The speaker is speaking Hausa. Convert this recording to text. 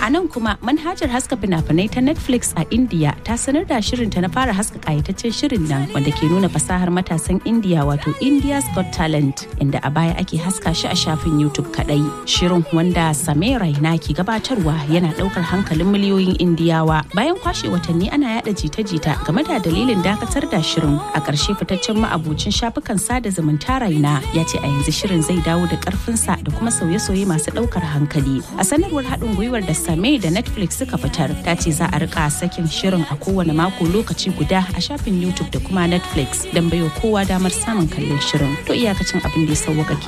A nan kuma manhajar haska fina-finai ta Netflix a India ta sanar da shirinta na fara haska kayataccen shirin nan wanda ke nuna fasahar matasan India wato India's Got Talent inda a baya ake haska shi a shafin YouTube kadai. Shirin wanda Samir Raina ke gabatarwa yana daukar hankalin miliyoyin Indiyawa. Bayan kwashe watanni ana yada jita-jita game da dalilin dakatar da shirin a ƙarshe fitaccen ma'abucin shafukan sada zumunta Raina ya ce a yanzu shirin zai dawo da ƙarfinsa da kuma sauye-sauye masu ɗaukar hankali. A sanarwar haɗin gwiwar da Same da Netflix suka fitar ta ce za a rika sakin shirin a kowane mako lokaci guda a shafin YouTube da kuma Netflix don baiwa kowa damar samun kallon shirin. To iyakacin abin da ya sauwaka